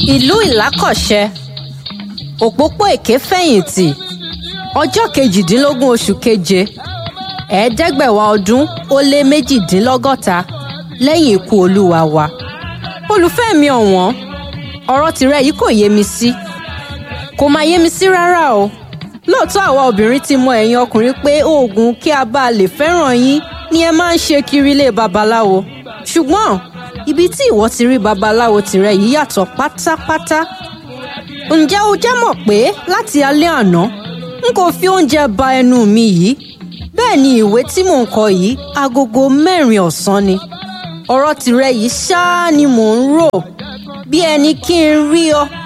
ìlú ìlákọ̀ṣẹ òpópó èké fẹ̀yìntì ọjọ́ kejìdínlógún oṣù keje ẹ̀ẹ́dẹ́gbẹ̀wá ọdún ó lé méjìdínlọ́gọ́ta lẹ́yìn ikú olúwa wa olùfẹ́ mi ọ̀wọ́n ọ̀rọ̀ tìrẹ yìí kò yé mi sí kò máa yé mi sí rárá o lóòótọ́ àwa obìnrin ti mọ ẹ̀yin ọkùnrin pé oògùn kí a bá lè fẹ́ràn yín ni ẹ máa ń ṣe kiri ilé babaláwo ṣùgbọ́n ibi tí ìwọ ti rí babaláwo tìrẹ yìí yàtọ̀ pátápátá ǹjẹ́ o jẹ́ mọ̀ pé láti alẹ́ àná n kò fi oúnjẹ ba ẹnu mi yìí bẹ́ẹ̀ ni ìwé tí mò ń kọ yìí agogo mẹ́rin ọ̀sán ni ọ̀rọ̀ tìrẹ yìí ṣáá ni mò ń rò bí ẹni kí n rí ọ